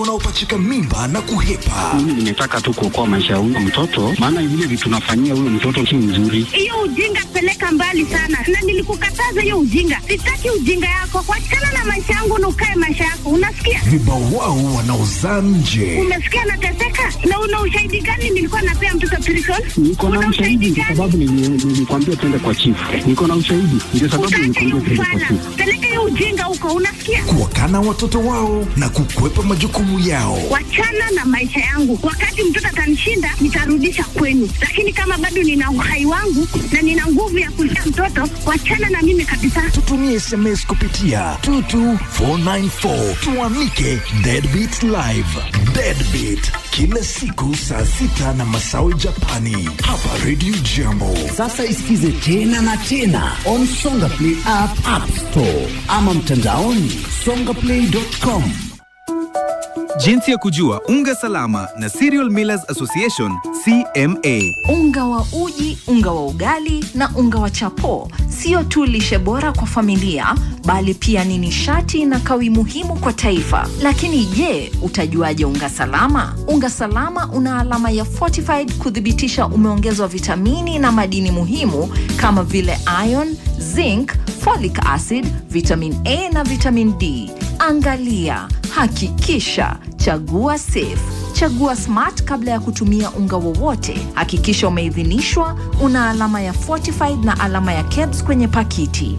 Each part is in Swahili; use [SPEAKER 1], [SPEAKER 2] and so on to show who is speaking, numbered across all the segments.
[SPEAKER 1] unaopachika mimba na kuhepa.
[SPEAKER 2] Mimi nimetaka tu kuokoa maisha ya huyo mtoto, maana vile vitu tunafanyia huyo mtoto si nzuri.
[SPEAKER 3] Hiyo ujinga peleka mbali sana, na nilikukataza hiyo ujinga. Sitaki ujinga yako, wachana na maisha yangu na ukae maisha yako, unasikia?
[SPEAKER 1] Vibawao wanaozaa nje.
[SPEAKER 3] Umesikia nateseka, na una ushahidi gani? Nilikuwa napea mtoto prison.
[SPEAKER 2] Niko na
[SPEAKER 3] Una
[SPEAKER 2] ushahidi kwa
[SPEAKER 3] gani?
[SPEAKER 2] sababu nili- nilikwambia twende kwa chifu. Niko na ushahidi ndio sababu
[SPEAKER 3] Utaacha hiyo
[SPEAKER 2] nilikwambia twende kwa
[SPEAKER 3] ufala,
[SPEAKER 2] chifu.
[SPEAKER 3] peleka hiyo ujinga huko, unasikia?
[SPEAKER 1] Kuwakana watoto wao na kukwepa majukumu yao.
[SPEAKER 3] Wachana na maisha yangu. Wakati mtoto atanishinda, nitarudisha kwenu, lakini kama bado nina uhai wangu na nina nguvu ya kulea mtoto, wachana na mimi kabisa.
[SPEAKER 1] Tutumie SMS kupitia 22494 tuamike Deadbeat Live. Deadbeat kila siku saa sita na masawe Japani hapa Radio Jambo.
[SPEAKER 4] Sasa isikize tena na tena on Songa Play app, app store ama mtandaoni songaplay.com.
[SPEAKER 5] Jinsi ya kujua unga salama na Cereal Millers Association CMA.
[SPEAKER 6] Unga wa uji, unga wa ugali na unga wa chapo sio tu lishe bora kwa familia, bali pia ni nishati na kawi muhimu kwa taifa. Lakini je, utajuaje unga salama? Unga salama una alama ya fortified kuthibitisha umeongezwa vitamini na madini muhimu kama vile iron, zinc, folic acid, vitamin A na vitamin D. Angalia, hakikisha, chagua safe. Chagua Smart kabla ya kutumia unga wowote. Hakikisha umeidhinishwa, una alama ya fortified na alama ya KEBS kwenye pakiti.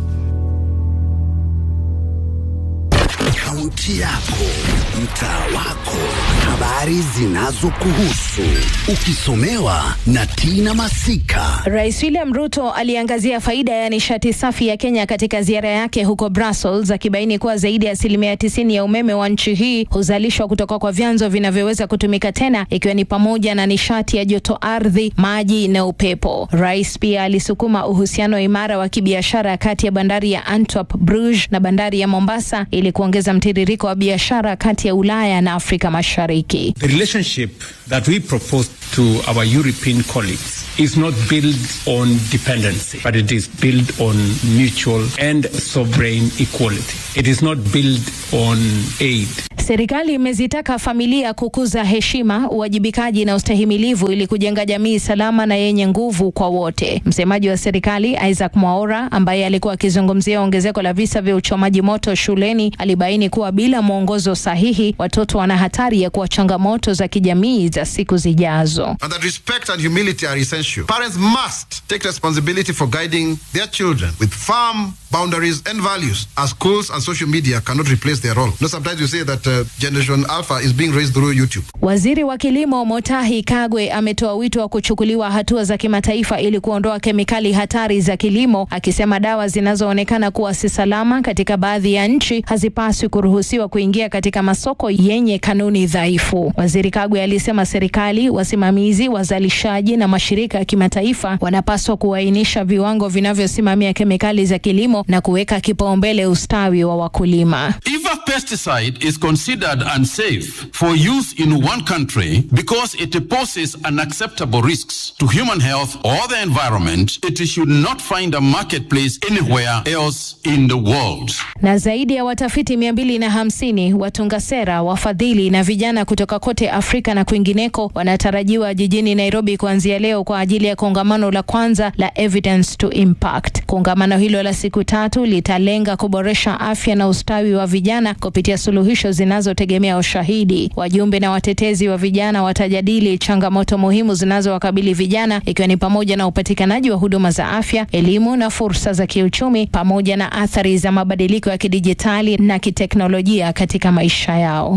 [SPEAKER 4] Kaunti yako, mtaa wako, habari zinazokuhusu, ukisomewa na Tina Masika.
[SPEAKER 7] Rais William Ruto aliangazia faida ya nishati safi ya Kenya katika ziara yake huko Brussels, akibaini kuwa zaidi ya asilimia tisini ya umeme wa nchi hii huzalishwa kutoka kwa vyanzo vinavyoweza kutumika tena, ikiwa ni pamoja na nishati ya joto ardhi, maji na upepo. Rais pia alisukuma uhusiano imara wa kibiashara kati ya bandari ya Antwerp, Bruges na bandari ya Mombasa ili kuongeza mtiririko wa biashara kati ya Ulaya na Afrika Mashariki.
[SPEAKER 8] The relationship that we propose to our European colleagues is not built on dependency, but it is built on mutual and sovereign equality. It is not built on aid.
[SPEAKER 7] Serikali imezitaka familia kukuza heshima, uwajibikaji na ustahimilivu ili kujenga jamii salama na yenye nguvu kwa wote. Msemaji wa serikali Isaac Mwaora, ambaye alikuwa akizungumzia ongezeko la visa vya uchomaji moto shuleni, alibaini kuwa bila mwongozo sahihi, watoto wana hatari ya kuwa changamoto za kijamii za siku zijazo.
[SPEAKER 9] and that respect and humility are essential. Parents must take responsibility for guiding their children with firm boundaries and values, as schools and social media cannot replace their role. You know, sometimes you say that uh, Generation Alpha is being raised through YouTube.
[SPEAKER 7] Waziri wa kilimo Motahi Kagwe ametoa wito wa kuchukuliwa hatua za kimataifa ili kuondoa kemikali hatari za kilimo, akisema dawa zinazoonekana kuwa si salama katika baadhi ya nchi hazipaswi kuruhusiwa kuingia katika masoko yenye kanuni dhaifu. Waziri Kagwe alisema serikali, wasimamizi, wazalishaji na mashirika ya kimataifa wanapaswa kuainisha viwango vinavyosimamia kemikali za kilimo na kuweka kipaumbele ustawi wa wakulima.
[SPEAKER 10] If a pesticide is considered unsafe for use in one country because it poses unacceptable risks to human health or the environment, it should not find a marketplace anywhere else in the world.
[SPEAKER 7] na zaidi ya watafiti mia mbili na hamsini watunga sera, wafadhili na vijana kutoka kote Afrika na kwingineko wanatarajiwa jijini Nairobi kuanzia leo kwa ajili ya kongamano la kwanza la Evidence to Impact. Kongamano hilo la siku tatu litalenga kuboresha afya na ustawi wa vijana kupitia suluhisho zinazotegemea ushahidi. Wajumbe na watetezi wa vijana watajadili changamoto muhimu zinazowakabili vijana ikiwa ni pamoja na upatikanaji wa huduma za afya, elimu na fursa za kiuchumi pamoja na athari za mabadiliko ya kidijitali na kiteknolojia katika maisha yao.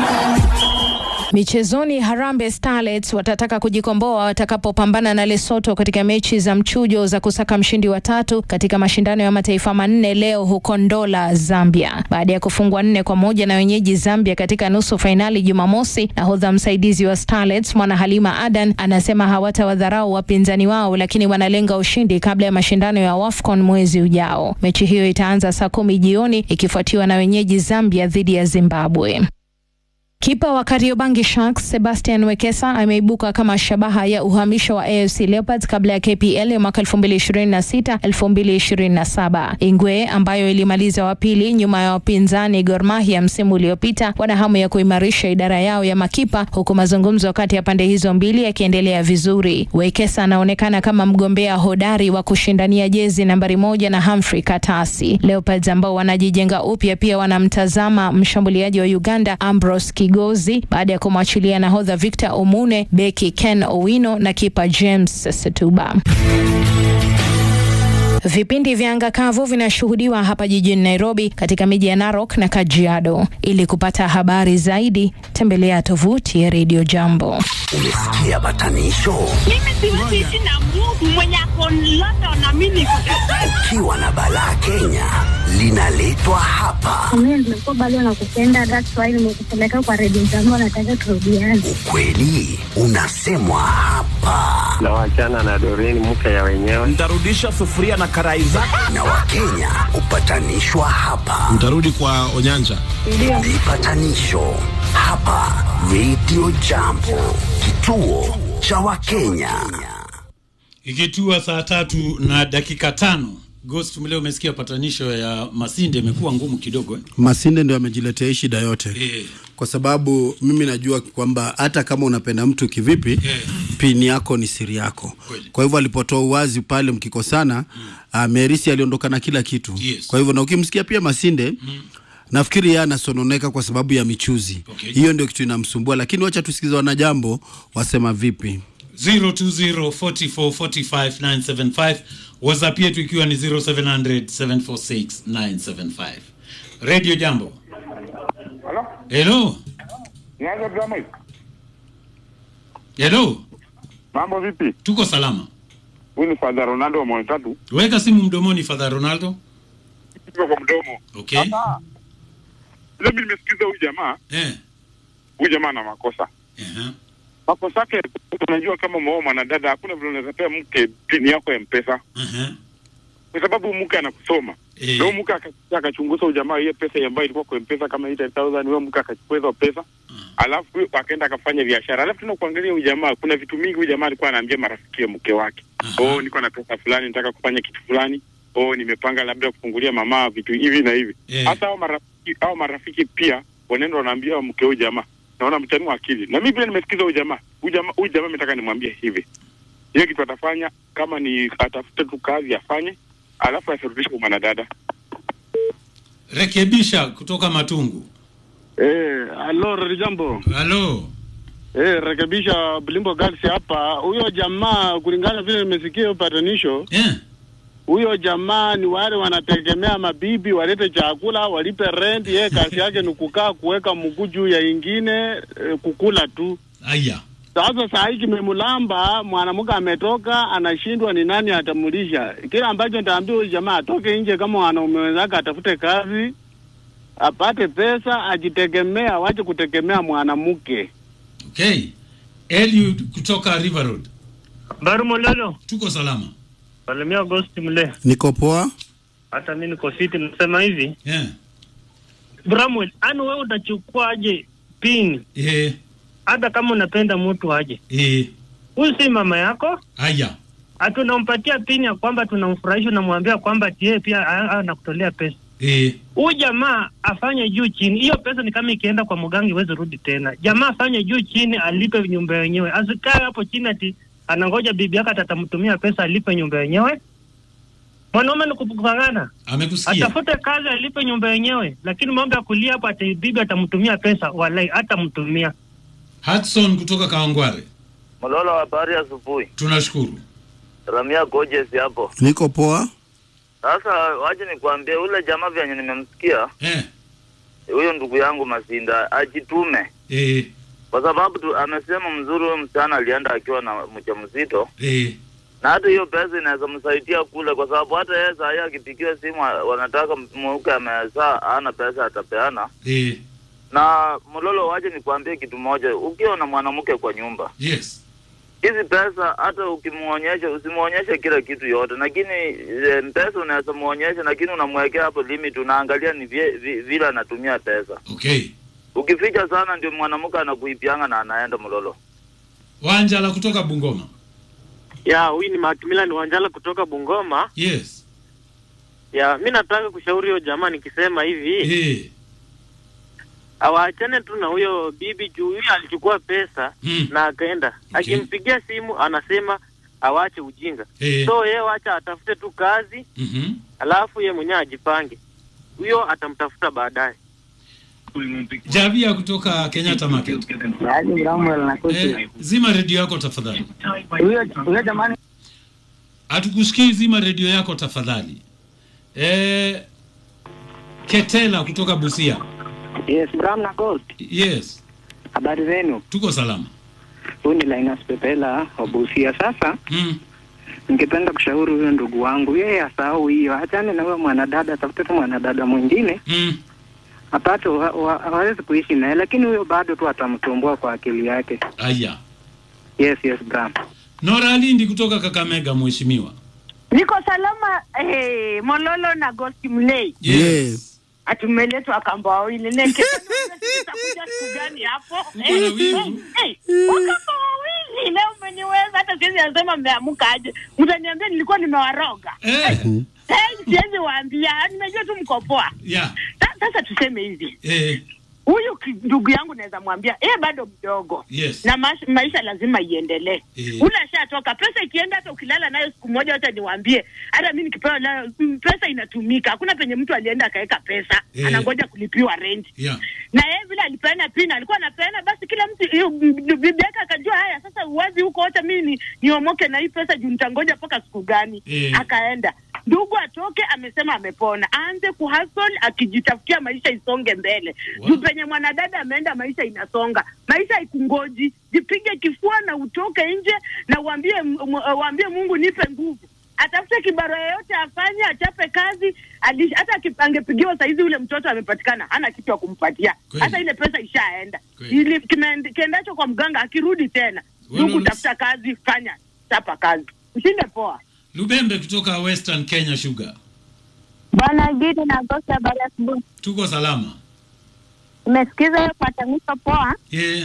[SPEAKER 7] Michezoni, Harambee Starlets watataka kujikomboa watakapopambana na Lesotho katika mechi za mchujo za kusaka mshindi wa tatu katika mashindano ya mataifa manne leo huko Ndola, Zambia. Baada ya kufungwa nne kwa moja na wenyeji Zambia katika nusu fainali Jumamosi, nahodha msaidizi wa Starlets Mwana Halima Adan anasema hawatawadharau wapinzani wao, lakini wanalenga ushindi kabla ya mashindano ya WAFCON mwezi ujao. Mechi hiyo itaanza saa kumi jioni ikifuatiwa na wenyeji Zambia dhidi ya Zimbabwe. Kipa wa Kariobangi Sharks Sebastian Wekesa ameibuka kama shabaha ya uhamisho wa AFC Leopards kabla ya KPL ya mwaka 2026 2027. Ingwe ambayo ilimaliza wa pili nyuma ya wapinzani Gor Mahia msimu uliopita, wana hamu ya kuimarisha idara yao ya makipa, huku mazungumzo kati ya pande hizo mbili yakiendelea vizuri. Wekesa anaonekana kama mgombea hodari wa kushindania jezi nambari moja na Humphrey Katasi. Leopards ambao wanajijenga upya pia wanamtazama mshambuliaji wa Uganda Ambrose Kigozi baada ya kumwachilia nahodha Victor Omune, beki Ken Owino na kipa James Setuba. Vipindi vya anga kavu vinashuhudiwa hapa jijini Nairobi katika miji ya Narok na Kajiado. Ili kupata habari zaidi, tembelea tovuti ya Radio Jambo.
[SPEAKER 4] Umesikia batanisho?
[SPEAKER 3] Mimi siwezi ishi na Mungu mwenye ako London na mimi niko
[SPEAKER 4] Ukiwa na balaa Kenya linaletwa hapa.
[SPEAKER 3] Mimi nimekuwa bado nakupenda, that's why nimekupeleka kwa redio zangu, nataka turudiane.
[SPEAKER 4] Kweli unasemwa hapa
[SPEAKER 11] na wachana na Doreen mke ya wenyewe.
[SPEAKER 12] Nitarudisha sufuria na karai zako.
[SPEAKER 4] na Wakenya hupatanishwa hapa.
[SPEAKER 13] Mtarudi kwa Onyanja.
[SPEAKER 4] Vipatanisho hapa Radio Jambo, kituo cha Wakenya.
[SPEAKER 14] Ikitua saa tatu na dakika tano Ghost, leo umesikia patanisho ya Masinde imekuwa ngumu kidogo eh?
[SPEAKER 15] Masinde ndio amejiletea hii shida yote
[SPEAKER 14] Eh.
[SPEAKER 15] kwa sababu mimi najua kwamba hata kama unapenda mtu kivipi
[SPEAKER 14] Eh.
[SPEAKER 15] pini yako ni siri yako. Kwa hivyo alipotoa uwazi pale mkikosana mm. uh, Merisi aliondoka na kila kitu
[SPEAKER 14] Yes.
[SPEAKER 15] kwa hivyo na ukimsikia pia Masinde mm. nafikiri yeye anasononeka kwa sababu ya michuzi
[SPEAKER 14] Okay.
[SPEAKER 15] hiyo ndio kitu inamsumbua, lakini wacha tusikize wanajambo wasema vipi.
[SPEAKER 14] 0204445975 whatsapp yetu ikiwa ni 0700746975 radio jambo hello
[SPEAKER 16] Nianze drama hii.
[SPEAKER 14] hello
[SPEAKER 16] Mambo vipi?
[SPEAKER 14] tuko salama
[SPEAKER 16] Huyu ni Father Ronaldo wa Moyo Tatu.
[SPEAKER 14] weka simu mdomoni father ronaldo
[SPEAKER 16] Iko kwa mdomo.
[SPEAKER 14] okay
[SPEAKER 16] Sasa, Vile mimi nimesikiza huyu jamaa,
[SPEAKER 14] eh
[SPEAKER 16] huyu jamaa ana makosa.
[SPEAKER 14] uh-huh.
[SPEAKER 16] Makosa yake unajua kama umeoa mwanadada hakuna vile unaweza pea mke pini yako ya mpesa.
[SPEAKER 14] Uh-huh.
[SPEAKER 16] Kwa sababu mke anakusoma.
[SPEAKER 14] Eh.
[SPEAKER 16] Ndio mke akakuja akachunguza huyu jamaa hiyo pesa ambayo ilikuwa kwa mpesa kama 8000 huyo mke akachukua hizo pesa. Alafu huyo akaenda akafanya biashara. Alafu tena kuangalia huyu jamaa kuna vitu mingi huyu jamaa alikuwa anaambia marafiki ya mke wake. Oh, niko na pesa fulani nataka kufanya kitu fulani. Oh, nimepanga labda kufungulia mama vitu hivi na hivi.
[SPEAKER 14] Eh.
[SPEAKER 16] Hata hao marafiki hao marafiki pia wanaenda wanaambia mke huyu jamaa. Naona mchanua akili. Na mimi pia nimesikiza huyu jamaa. Huyu jamaa huyu jamaa nataka nimwambie hivi. Hiyo kitu atafanya kama ni atafute tu kazi afanye, alafu asirudishe kwa mwanadada.
[SPEAKER 14] rekebisha kutoka matungu
[SPEAKER 17] Eh, alo jambo.
[SPEAKER 14] halo
[SPEAKER 17] Eh, rekebisha Blimbo Galaxy hapa. Huyo jamaa kulingana vile nimesikia hiyo patanisho.
[SPEAKER 14] Eh.
[SPEAKER 17] Huyo jamaa ni wale wanategemea mabibi walete chakula, walipe rent, yeye kazi yake ni kukaa kuweka mguu juu ya ingine eh, kukula tu.
[SPEAKER 14] aya
[SPEAKER 17] Sasa saa hii kimemlamba, mwanamke ametoka, anashindwa ni nani atamulisha. Kile ambacho nitaambia huyu jamaa atoke nje kama wanaume wenzake, atafute kazi, apate pesa, ajitegemea, wache kutegemea mwanamke.
[SPEAKER 14] okay eliud kutoka river road
[SPEAKER 18] Baru Mololo.
[SPEAKER 14] tuko salama
[SPEAKER 18] Salimia Agosti mle.
[SPEAKER 15] Niko poa.
[SPEAKER 18] Hata mimi niko fiti nasema hivi.
[SPEAKER 14] yeah.
[SPEAKER 18] Bramwell, ani wewe utachukuaje pin?
[SPEAKER 14] Eh.
[SPEAKER 18] Hata kama unapenda mtu aje.
[SPEAKER 14] Eh.
[SPEAKER 18] Huyu si mama yako?
[SPEAKER 14] aya
[SPEAKER 18] Hatunampatia pin ya kwamba tunamfurahisha unamwambia kwamba tie pia a- a- anakutolea pesa.
[SPEAKER 14] eh.
[SPEAKER 18] Huyu jamaa afanye juu chini. Hiyo pesa ni kama ikienda kwa mganga iweze rudi tena. Jamaa afanye juu chini alipe nyumba yenyewe. Asikae hapo chini ati anangoja bibi yake atatamtumia pesa alipe nyumba yenyewe. Mwanaume ni kupangana.
[SPEAKER 14] amekusikia
[SPEAKER 18] Atafute kazi alipe nyumba yenyewe, lakini mambo ya kulia hapo ati bibi atamtumia pesa, walai atamtumia.
[SPEAKER 14] hudson kutoka kawangware
[SPEAKER 19] Mololo, habari asubuhi.
[SPEAKER 14] tunashukuru
[SPEAKER 19] Ramia Gorgeous hapo.
[SPEAKER 15] Niko poa.
[SPEAKER 19] Sasa wache nikwambie, ule jamaa vyenye nimemsikia
[SPEAKER 14] eh.
[SPEAKER 19] huyo ndugu yangu Masinda ajitume,
[SPEAKER 14] Eh.
[SPEAKER 19] kwa sababu tu, amesema mzuri, huyo msichana alienda akiwa na mjamzito
[SPEAKER 14] Eh.
[SPEAKER 19] na hata hiyo pesa inaweza msaidia kule, kwa sababu hata yeye saa hii akipigiwa simu wa- wanataka mweuke amezaa, ana pesa atapeana.
[SPEAKER 14] Eh.
[SPEAKER 19] Na Mololo, waje nikwambie kitu moja, ukiwa na mwanamke kwa nyumba
[SPEAKER 14] yes
[SPEAKER 19] hizi pesa hata ukimuonyesha usimuonyeshe kila kitu yote, lakini e, pesa unaweza muonyesha, lakini unamwekea hapo limit, unaangalia ni vie- vi- vile anatumia pesa.
[SPEAKER 14] okay
[SPEAKER 19] Ukificha sana ndio mwanamke anakuipianga na anaenda mlolo.
[SPEAKER 14] Wanjala kutoka Bungoma.
[SPEAKER 13] Ya, huyu ni Macmillan Wanjala kutoka Bungoma.
[SPEAKER 14] Yes.
[SPEAKER 13] Ya, mi nataka kushauri huyo jamaa nikisema hivi.
[SPEAKER 14] Eh.
[SPEAKER 13] Awaachane tu na huyo bibi juu huyo alichukua pesa
[SPEAKER 14] Mm.
[SPEAKER 13] na akaenda. Akimpigia simu anasema awache ujinga.
[SPEAKER 14] Eh.
[SPEAKER 13] So yeye wacha atafute tu kazi
[SPEAKER 14] Mhm.
[SPEAKER 13] alafu ye mwenyewe ajipange. Huyo atamtafuta baadaye.
[SPEAKER 14] Javia kutoka Kenyatta Market. Eh, zima redio yako tafadhali.
[SPEAKER 20] Huyo jamani,
[SPEAKER 14] Hatukusikii, zima redio yako tafadhali. Eh, Ketela kutoka Busia.
[SPEAKER 20] yes, Bram na Gold.
[SPEAKER 14] Yes,
[SPEAKER 20] Habari zenu?
[SPEAKER 14] tuko salama.
[SPEAKER 20] Huyu ni Linus Pepela wa Busia. Sasa
[SPEAKER 14] Mm.
[SPEAKER 20] ningependa kushauri huyo ndugu wangu, yeye asahau hiyo, achane na huyo mwanadada, atafute tu mwanadada mwingine
[SPEAKER 14] Mm.
[SPEAKER 20] apate, wa- wa- hawezi kuishi naye, lakini huyo bado tu atamtumbua kwa akili yake.
[SPEAKER 14] Aya.
[SPEAKER 20] Yes, yes, Bram.
[SPEAKER 14] Nora Lindi kutoka Kakamega, mheshimiwa.
[SPEAKER 21] Niko salama eh, Mololo na Ghost Mlei.
[SPEAKER 14] Yes.
[SPEAKER 21] Atumeletwa kamba wawili neke. Utakuja siku gani hapo?
[SPEAKER 14] Uko na wivu?
[SPEAKER 21] Eh, eh, wakamba wawili leo umeniweza, hata siwezi anasema mmeamka aje. Mtaniambia nilikuwa nimewaroga.
[SPEAKER 14] Eh.
[SPEAKER 21] Eh, siwezi waambia, nimejua tu mko poa.
[SPEAKER 14] Yeah.
[SPEAKER 21] Sa- Sasa tuseme hivi,
[SPEAKER 14] Eh.
[SPEAKER 21] huyu ki- ndugu yangu naweza mwambia yeye bado mdogo
[SPEAKER 14] Yes.
[SPEAKER 21] na maisha, maisha lazima iendelee.
[SPEAKER 14] Eh.
[SPEAKER 21] Ule ashatoka, pesa ikienda, hata ukilala nayo siku moja, wacha niwaambie, hata mi nikipewa nayo mm, pesa inatumika. Hakuna penye mtu alienda akaweka pesa
[SPEAKER 14] Eh.
[SPEAKER 21] anangoja kulipiwa rent
[SPEAKER 14] Yeah.
[SPEAKER 21] na yeye vile alipeana pina alikuwa anapeana, basi kila mtu hiyo mm, bibi yake akajua, haya sasa uwazi huko, wacha mimi ni niomoke na hii pesa juu nitangoja mpaka siku gani?
[SPEAKER 14] Eh.
[SPEAKER 21] Akaenda ndugu atoke, amesema amepona, aanze kuhustle akijitafutia maisha isonge mbele juu penye mwanadada ameenda, maisha inasonga, maisha haikungoji. Jipige kifua na utoke nje na uambie, m- m- uambie Mungu nipe nguvu atafute kibaro yoyote afanye, achape kazi. Ali- Hata aki- angepigiwa saizi, ule mtoto amepatikana, hana kitu ya kumpatia,
[SPEAKER 14] Kweli.
[SPEAKER 21] hata ile pesa ishaenda.
[SPEAKER 14] Kweli.
[SPEAKER 21] Ili kimeend- kiendacho kwa mganga, akirudi tena
[SPEAKER 14] Wewe
[SPEAKER 21] ndugu,
[SPEAKER 14] unas-
[SPEAKER 21] tafuta kazi, fanya, chapa kazi, ushinde poa.
[SPEAKER 14] Lubembe kutoka Western Kenya Sugar.
[SPEAKER 22] Bwana Gidi na Gosi, habari ya asubuhi.
[SPEAKER 14] Tuko salama.
[SPEAKER 22] Umesikiza hiyo patanisho poa?
[SPEAKER 14] Yeah.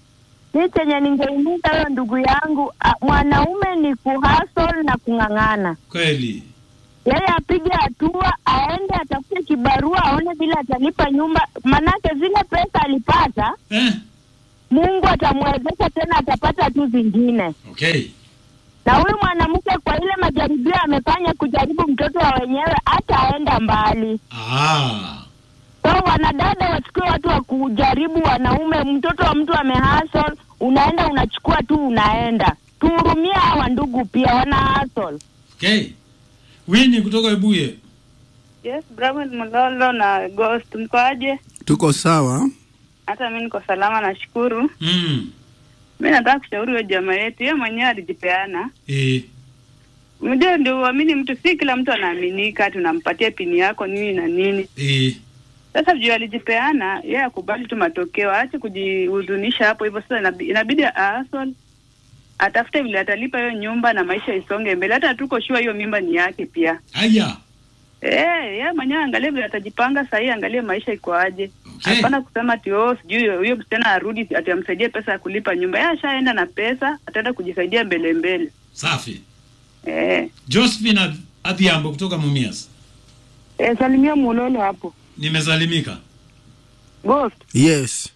[SPEAKER 22] Mi chenye ningeimiza huyo ndugu yangu, a, mwanaume ni kuhasol na kung'ang'ana.
[SPEAKER 14] Kweli.
[SPEAKER 22] Yeye apige hatua, aende atafute kibarua, aone vile atalipa nyumba, manake zile pesa alipata
[SPEAKER 14] eh.
[SPEAKER 22] Mungu atamwezesha tena, atapata tu zingine.
[SPEAKER 14] Okay.
[SPEAKER 22] Na huyu mwanamke kwa ile majaribio amefanya kujaribu mtoto wa wenyewe, hataenda mbali.
[SPEAKER 14] Ah.
[SPEAKER 22] So wanadada wachukue watu wa kujaribu wanaume. Mtoto wa mtu amehasol, unaenda unachukua tu unaenda. Tuhurumie hawa ndugu pia wana hustle.
[SPEAKER 14] Okay. Winnie kutoka Ebuye.
[SPEAKER 23] Yes, Brahman Mlolo na Ghost, mkoaje?
[SPEAKER 15] tuko sawa
[SPEAKER 23] Hata mi niko salama, nashukuru.
[SPEAKER 14] Mm.
[SPEAKER 23] Mi nataka kushauri huyo jamaa yetu, yeye mwenyewe alijipeana.
[SPEAKER 14] Eh.
[SPEAKER 23] Unajua, ndio uamini mtu, si kila mtu anaaminika, tunampatia pini yako nini na nini.
[SPEAKER 14] Eh.
[SPEAKER 23] Sasa juu alijipeana, yeye akubali tu matokeo, aache kujihuzunisha hapo hivyo. Sasa inabi- inabidi aasol atafute vile atalipa hiyo nyumba na maisha isonge mbele. Hata tuko shua hiyo mimba ni yake pia.
[SPEAKER 14] Aya.
[SPEAKER 23] Eh, yeye mwenyewe angalie vile atajipanga sahii, angalie maisha iko aje. Hapana kusema ati oh, sijui huyo msichana arudi ati amsaidie pesa ya kulipa nyumba. Yeye ashaenda na pesa, ataenda kujisaidia mbele mbele.
[SPEAKER 14] Safi.
[SPEAKER 23] Eh,
[SPEAKER 14] Josephine Adh- Adhiambo kutoka Mumias.
[SPEAKER 21] Eh, salimia Mulolo hapo.
[SPEAKER 14] Nimesalimika.
[SPEAKER 21] Ghost,
[SPEAKER 15] yes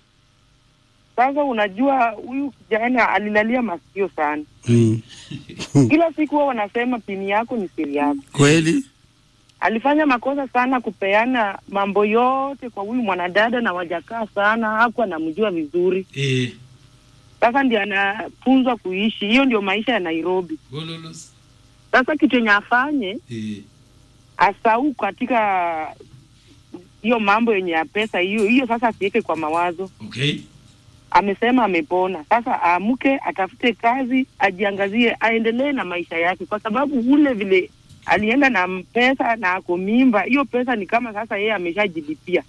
[SPEAKER 21] sasa unajua huyu kijana alilalia masikio sana.
[SPEAKER 15] mm.
[SPEAKER 21] Kila siku wao wanasema pini yako ni siri yako.
[SPEAKER 15] kweli
[SPEAKER 21] Alifanya makosa sana kupeana mambo yote kwa huyu mwanadada na wajakaa sana, hakuwa anamjua vizuri.
[SPEAKER 14] Eh.
[SPEAKER 21] Sasa ndio anafunzwa kuishi. Hiyo ndio maisha ya Nairobi.
[SPEAKER 14] Gololos.
[SPEAKER 21] Sasa kitu yenye afanye
[SPEAKER 14] Eh.
[SPEAKER 21] asau katika hiyo mambo yenye ya pesa hiyo hiyo, sasa asiweke kwa mawazo.
[SPEAKER 14] Okay.
[SPEAKER 21] Amesema amepona, sasa aamke, atafute kazi, ajiangazie, aendelee na maisha yake, kwa sababu ule vile alienda na m- pesa na ako mimba, hiyo pesa ni kama sasa yeye ameshajilipia.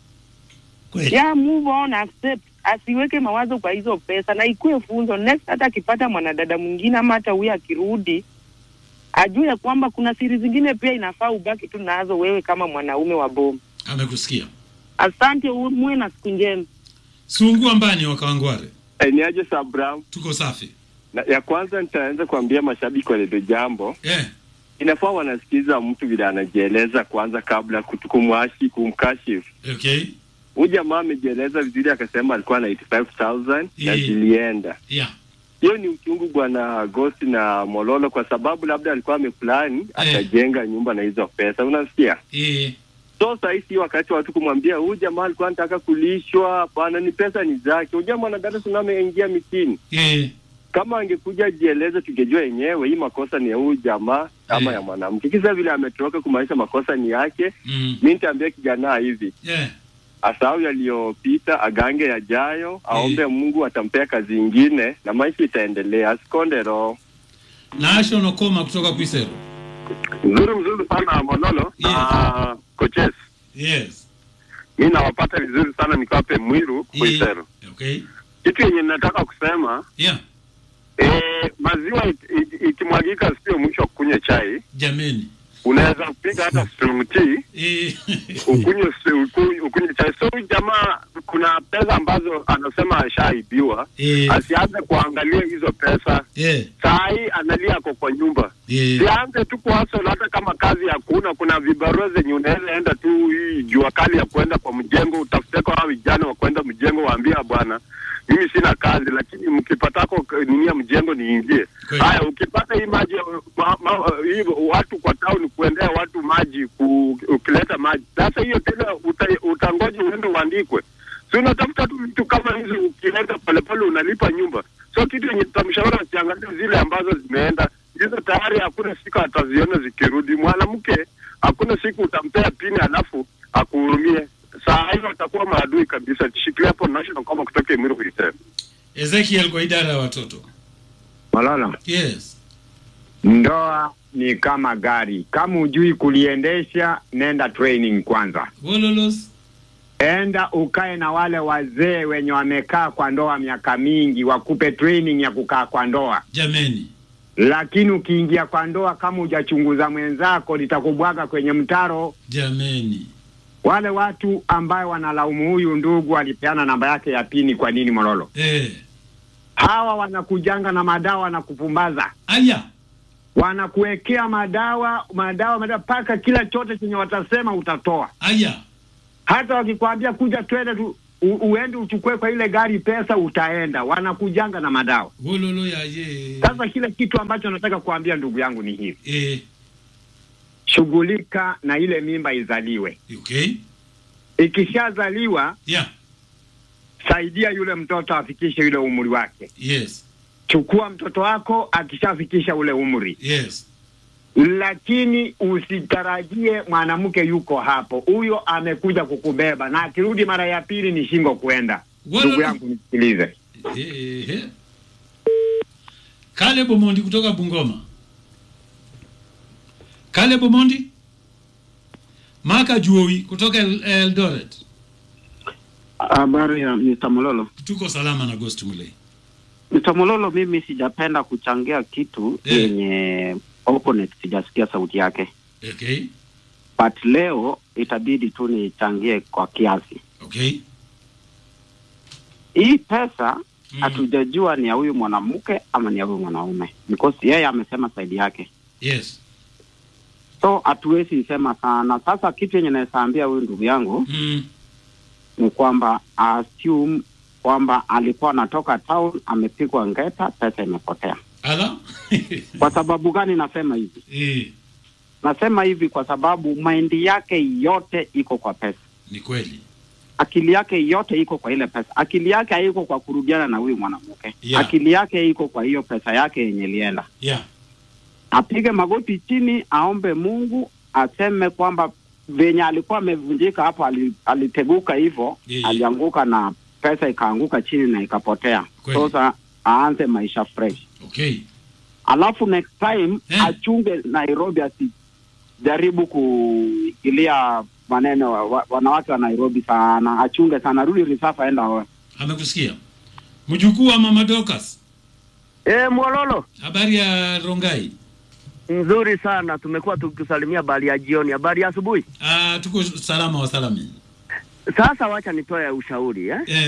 [SPEAKER 21] Ya move on, accept, asiweke mawazo kwa hizo pesa na ikuwe funzo next. Hata akipata mwanadada mwingine ama hata huyo akirudi, ajue ya kwamba kuna siri zingine pia inafaa ubaki tu nazo wewe kama mwanaume wa bomu.
[SPEAKER 14] Amekusikia.
[SPEAKER 21] Asante, uwe- muwe na siku njema.
[SPEAKER 14] Sungua mbani wa Kawangware.
[SPEAKER 11] Eh, ni aje Sabram?
[SPEAKER 14] Tuko safi.
[SPEAKER 11] Na, ya kwanza nitaanza kuambia mashabiki wa Redio Jambo
[SPEAKER 14] Eh.
[SPEAKER 11] inafaa wanasikiza mtu vile anajieleza kwanza kabla kutu- kumwashi kumkashifu.
[SPEAKER 14] Okay.
[SPEAKER 11] Huyu jamaa amejieleza vizuri, akasema alikuwa na 85000 na
[SPEAKER 14] Eh.
[SPEAKER 11] zilienda.
[SPEAKER 14] Yeah.
[SPEAKER 11] Hiyo ni uchungu bwana Ghost na Mololo, kwa sababu labda alikuwa ameplani atajenga nyumba na hizo pesa, unasikia?
[SPEAKER 14] Eh.
[SPEAKER 11] So sahii si wakati watu kumwambia huyu jamaa alikuwa anataka kulishwa. Hapana, ni pesa ni zake. Unajua mwanadada tuna ameingia mitini
[SPEAKER 14] Eh.
[SPEAKER 11] kama angekuja jieleze, tungejua yenyewe hii makosa ni ya huyu jamaa ama ya mwanamke. Kisa vile ametoroka kumaanisha makosa ni yake.
[SPEAKER 14] Mm.
[SPEAKER 11] Mi nitaambia kijana hivi,
[SPEAKER 14] Yeah.
[SPEAKER 11] asahau yaliyopita, agange yajayo, aombe Mungu atampea kazi ingine na maisha itaendelea, asikonde roho.
[SPEAKER 14] Naasho Nokoma kutoka Kwisero.
[SPEAKER 1] Mzuri mzuri sana Mololo na coaches.
[SPEAKER 14] Yes.
[SPEAKER 1] Mi nawapata vizuri sana nikawape Mwiru Kuisero.
[SPEAKER 14] Okay.
[SPEAKER 1] Kitu yenye nataka kusema
[SPEAKER 14] Yeah.
[SPEAKER 1] eh, maziwa it- it- ikimwagika sio mwisho wa kunywa chai.
[SPEAKER 14] Jameni.
[SPEAKER 1] Unaweza kupiga hata strong tea
[SPEAKER 14] Eh.
[SPEAKER 1] ukunywe si- uku- ukunywe chai. So huyu jamaa kuna pesa ambazo anasema ashaibiwa,
[SPEAKER 14] Eh.
[SPEAKER 1] asianze kuangalia hizo pesa.
[SPEAKER 14] Eh.
[SPEAKER 1] Saa hii analia ako kwa nyumba
[SPEAKER 14] Eh.
[SPEAKER 1] sianze tu kuhasol, hata kama kazi hakuna. Kuna vibarua zenye unaweza enda tu hii jua kali ya kwenda kwa mjengo, utafute kwa hao vijana wa kwenda mjengo, waambia bwana, mimi sina kazi, lakini mkipatako k- nini ya mjengo niingie. Haya, ukipata hii maji ma, ma, hii watu kwa town kuendea watu maji ku, ukileta maji sasa, hiyo tena uta, utangoja uende uandikwe si unatafuta tu vitu kama hizo, ukileta polepole unalipa nyumba. So kitu yenye tutamshauri asiangalie zile ambazo zimeenda hizo, tayari hakuna siku ataziona zikirudi. Mwanamke hakuna siku utampea pini alafu akuhurumie. Saa hiyo atakuwa maadui kabisa. Shikilia hapo national kama kutoka Emiru Hotel.
[SPEAKER 14] Ezekiel kwa idara ya watoto.
[SPEAKER 2] Malala,
[SPEAKER 14] Yes.
[SPEAKER 2] ndoa ni kama gari. Kama hujui kuliendesha, nenda training kwanza.
[SPEAKER 14] Wololos.
[SPEAKER 2] Enda ukae na wale wazee wenye wamekaa kwa ndoa miaka mingi, wakupe training ya kukaa kwa ndoa.
[SPEAKER 14] Jameni.
[SPEAKER 2] Lakini ukiingia kwa ndoa kama hujachunguza mwenzako, litakubwaga kwenye mtaro.
[SPEAKER 14] Jameni.
[SPEAKER 2] Wale watu ambayo wanalaumu huyu ndugu alipeana namba yake ya pini, kwa nini Mololo?
[SPEAKER 14] Eh.
[SPEAKER 2] Hawa wanakujanga na madawa na kupumbaza.
[SPEAKER 14] Aya.
[SPEAKER 2] Wanakuwekea madawa madawa madawa mpaka kila chote chenye watasema utatoa.
[SPEAKER 14] Aya.
[SPEAKER 2] Hata wakikwambia kuja twende tu u, uende uchukue kwa ile gari pesa, utaenda. Wanakujanga na madawa.
[SPEAKER 14] Wololo ya ye.
[SPEAKER 2] Sasa kile kitu ambacho nataka kuambia ndugu yangu ni hivi,
[SPEAKER 14] Eh.
[SPEAKER 2] shughulika na ile mimba izaliwe.
[SPEAKER 14] Okay.
[SPEAKER 2] Ikishazaliwa
[SPEAKER 14] Yeah.
[SPEAKER 2] saidia yule mtoto afikishe yule umri wake.
[SPEAKER 14] Yes.
[SPEAKER 2] Chukua mtoto wako akishafikisha ule umri,
[SPEAKER 14] Yes.
[SPEAKER 2] lakini usitarajie mwanamke yuko hapo, huyo amekuja kukubeba, na akirudi mara ya pili ni shingo kuenda.
[SPEAKER 14] Wala-
[SPEAKER 2] Ndugu yangu nisikilize.
[SPEAKER 14] Eh. Kale Bomondi kutoka Bungoma. Kale Bomondi. Maka Juoi kutoka El- Eldoret.
[SPEAKER 5] Habari ya Mr. Mololo.
[SPEAKER 14] Tuko salama na Ghost Mulei.
[SPEAKER 5] Mr. Mololo, mimi sijapenda kuchangia kitu
[SPEAKER 14] Eh.
[SPEAKER 5] yenye opponent sijasikia sauti yake,
[SPEAKER 14] Okay.
[SPEAKER 5] but leo itabidi tu nichangie kwa kiasi.
[SPEAKER 14] Okay.
[SPEAKER 5] Hii pesa hatujajua ni ya huyu mwanamke ama ni ya huyu mwanaume, because yeye amesema saidi yake,
[SPEAKER 14] Yes.
[SPEAKER 5] so hatuwezi sema sana. Sasa kitu yenye naweza ambia huyu ndugu yangu
[SPEAKER 14] Mm.
[SPEAKER 5] ni kwamba assume kwamba alikuwa anatoka town, amepigwa ngeta, pesa imepotea.
[SPEAKER 14] Ala.
[SPEAKER 5] Kwa sababu gani nasema hivi?
[SPEAKER 14] Eh.
[SPEAKER 5] Nasema hivi kwa sababu maindi yake yote iko kwa pesa,
[SPEAKER 14] Ni kweli.
[SPEAKER 5] akili yake yote iko kwa ile pesa. Akili yake haiko kwa kurudiana na huyu mwanamke
[SPEAKER 14] Yeah.
[SPEAKER 5] akili yake iko kwa hiyo pesa yake yenye ilienda.
[SPEAKER 14] Yeah.
[SPEAKER 5] Apige magoti chini, aombe Mungu, aseme kwamba venye alikuwa amevunjika hapo, ali- aliteguka hivyo,
[SPEAKER 14] Yeah.
[SPEAKER 5] alianguka na pesa ikaanguka chini na ikapotea.
[SPEAKER 14] Kweli.
[SPEAKER 5] Sasa aanze maisha fresh.
[SPEAKER 14] Okay.
[SPEAKER 5] alafu next time achunge Nairobi, asijaribu kuingilia maneno wa, wa, wanawake wa Nairobi sana, achunge sana, rudi Risafa, enda oe.
[SPEAKER 14] Amekusikia. Mjukuu wa Mama Dorcas.
[SPEAKER 24] Eh, Mwololo.
[SPEAKER 14] Habari ya Rongai.
[SPEAKER 24] Nzuri sana, tumekuwa tukisalimia habari ya jioni, habari ya asubuhi.
[SPEAKER 14] Ah, tuko salama wa salami.
[SPEAKER 24] Sasa wacha nitoe ushauri eh?
[SPEAKER 14] Eh.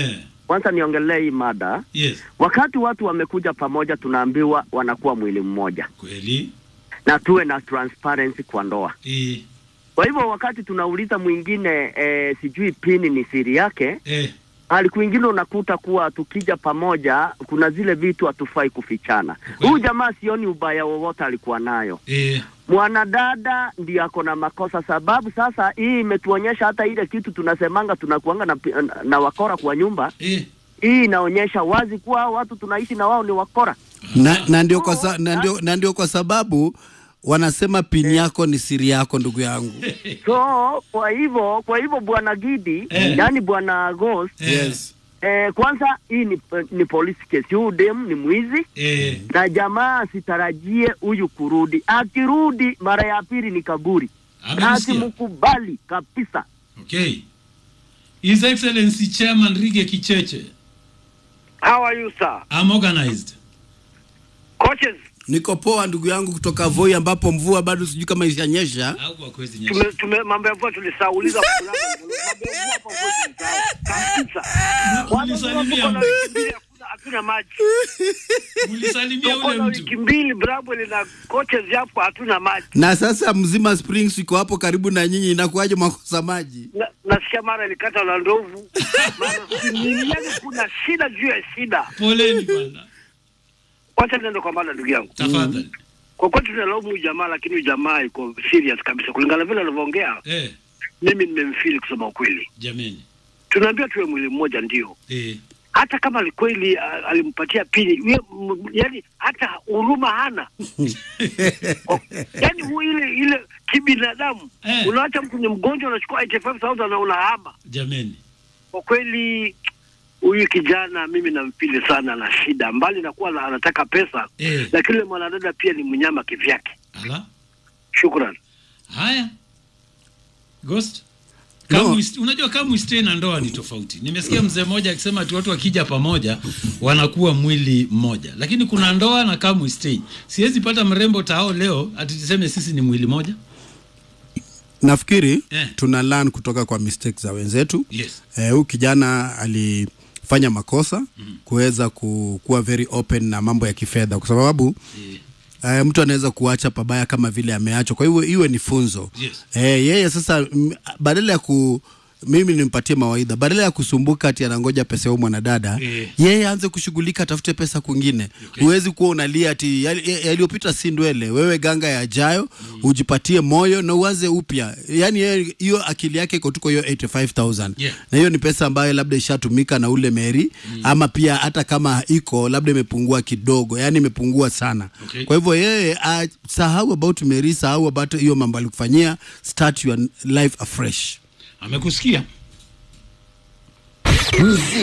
[SPEAKER 24] kwanza niongelee hii mada.
[SPEAKER 14] Yes.
[SPEAKER 24] Wakati watu wamekuja pamoja, tunaambiwa wanakuwa mwili mmoja,
[SPEAKER 14] Kweli.
[SPEAKER 24] na tuwe na transparency kwa ndoa.
[SPEAKER 14] Eh.
[SPEAKER 24] Kwa hivyo wakati tunauliza mwingine eh, sijui pini ni siri yake
[SPEAKER 14] Eh.
[SPEAKER 24] hali kwingine unakuta kuwa tukija pamoja kuna zile vitu hatufai kufichana. Huyu jamaa sioni ubaya wowote alikuwa nayo.
[SPEAKER 14] Eh.
[SPEAKER 24] Mwanadada ndiye ako na makosa, sababu sasa hii imetuonyesha hata ile kitu tunasemanga tunakuanga na, na, na wakora kwa nyumba
[SPEAKER 14] eh.
[SPEAKER 24] Hii inaonyesha wazi kuwa hao watu tunaishi na wao ni wakora.
[SPEAKER 15] na, na, ndio kwa sa, na, ndio, na ndio kwa sababu wanasema pini yako ni siri yako ndugu yangu
[SPEAKER 24] So kwa hivyo kwa hivyo bwana Gidi
[SPEAKER 15] Eh.
[SPEAKER 24] yani bwana Ghost
[SPEAKER 15] yes.
[SPEAKER 24] Eh, kwanza hii ni, ni police case. Huyu dem ni mwizi
[SPEAKER 14] eh.
[SPEAKER 24] na jamaa asitarajie huyu kurudi. Akirudi mara ya pili ni kaburi,
[SPEAKER 14] Amemsikia.
[SPEAKER 24] asimkubali kabisa.
[SPEAKER 14] Okay. His Excellency Chairman Rige Kicheche.
[SPEAKER 6] How are you, sir?
[SPEAKER 14] I'm organized.
[SPEAKER 6] Coaches,
[SPEAKER 15] niko poa ndugu yangu kutoka Voi ambapo mvua bado sijui kama ishanyesha
[SPEAKER 6] tume, tume mambo ya mvua tulisauliza mambo ya mvua hapo Voi tulisahau kabisa.
[SPEAKER 14] Ulisalimia
[SPEAKER 6] Tuko na wiki mbili hakuna- hatuna maji.
[SPEAKER 14] Ulisalimia
[SPEAKER 6] Tuko
[SPEAKER 14] ule
[SPEAKER 6] na
[SPEAKER 14] mtu.
[SPEAKER 6] wiki mbili Brabwell na coaches hapo hatuna maji.
[SPEAKER 15] na sasa mzima Springs iko hapo karibu na nyinyi inakuwaje mwakosa maji
[SPEAKER 6] Na- nasikia mara ilikata na ndovu mara nini, yani kuna shida juu ya shida.
[SPEAKER 14] Poleni bwana.
[SPEAKER 6] Wacha niende kwa mada ndugu yangu.
[SPEAKER 14] Tafadhali.
[SPEAKER 6] Kwa kweli tunalaumu huyu jamaa, lakini huyu jamaa yuko serious kabisa kulingana na vile anavyoongea.
[SPEAKER 14] Eh,
[SPEAKER 6] Mimi nimemfeel kusema ukweli.
[SPEAKER 14] jameni.
[SPEAKER 6] Tunaambia tuwe mwili mmoja, ndio
[SPEAKER 14] Eh.
[SPEAKER 6] hata kama ali- kweli ah, alimpatia pini ye, m- yani hata huruma hana O- yani hu- ile ile kibinadamu
[SPEAKER 14] Eh.
[SPEAKER 6] unaacha mtu ni mgonjwa unachukua 85000 na unahama
[SPEAKER 14] Jameni.
[SPEAKER 6] kwa kweli huyu kijana mimi nampili sana na shida mbali na kuwa na- anataka pesa
[SPEAKER 14] Eh.
[SPEAKER 6] lakini yule mwanadada pia ni mnyama kivyake
[SPEAKER 14] Ala.
[SPEAKER 6] shukran
[SPEAKER 14] Haya. Ghost. Kama no. Unajua kama uistay na ndoa ni tofauti. Nimesikia mzee mmoja akisema ati watu wakija pamoja wanakuwa mwili mmoja, lakini kuna ndoa na kama uistay. Siwezi pata mrembo tao leo ati tuseme sisi ni mwili moja.
[SPEAKER 15] nafikiri
[SPEAKER 14] Eh.
[SPEAKER 15] tuna learn kutoka kwa mistakes za wenzetu
[SPEAKER 14] Yes.
[SPEAKER 15] Eh, huyu kijana alifanya makosa kuweza ku, kuwa very open na mambo ya kifedha kwa sababu eh, mtu anaweza kuacha pabaya kama vile ameachwa kwa hivyo iwe ni funzo
[SPEAKER 14] Yes.
[SPEAKER 15] eh, yeye sasa m- badala ya ku mimi nimpatie mawaidha badala ya kusumbuka ati anangoja pesa ya mwanadada
[SPEAKER 14] Eh.
[SPEAKER 15] yeye aanze kushughulika atafute pesa kwingine huwezi kuwa unalia ati yali- ya- yaliyopita si ndwele wewe ganga yajayo ujipatie moyo na uanze upya yaani yeye hiyo akili yake iko tuko hiyo 85000
[SPEAKER 14] Yeah.
[SPEAKER 15] na hiyo ni pesa ambayo labda ishatumika na ule meri ama pia hata kama iko labda imepungua kidogo yani imepungua sana
[SPEAKER 14] Okay.
[SPEAKER 15] kwa hivyo yeye uh, sahau about meri sahau about hiyo mambo alikufanyia start your life afresh
[SPEAKER 14] Amekusikia?